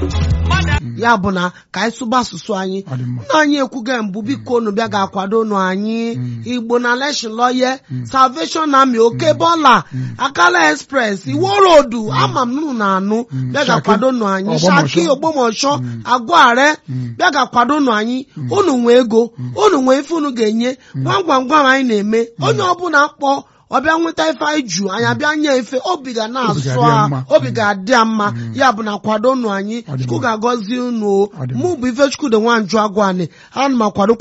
ya bụ na ka anyị sụba asụsụ anyị Ọ dị mma. nna anyị ekwugo mbụ biko unu bịa ga-akwado unu anyị igbo na leshin lọye salvation army oke bọla akala express iwo rodu ama m unu na-anụ bịa ga-akwado unu anyị Ogbomosho. shaki ogbomosho agware bịa ga-akwado unu anyị unu nwee ego unu nwee ife unu ga-enye gwam gwam gwam anyị na-eme onye ọbụla kpọ ọbịa nweta ife anyị ju anyị abịa nye efe obi ga na-asụ ga-adị ya a mma. obi ga-adị ya mma ya bụ na kwado unu anyị Ọ dị chukwu mma. ga-agọzi unu o Ọ dị mma. mụ bụ ife chukwu dị nwanju agwani ana m akwado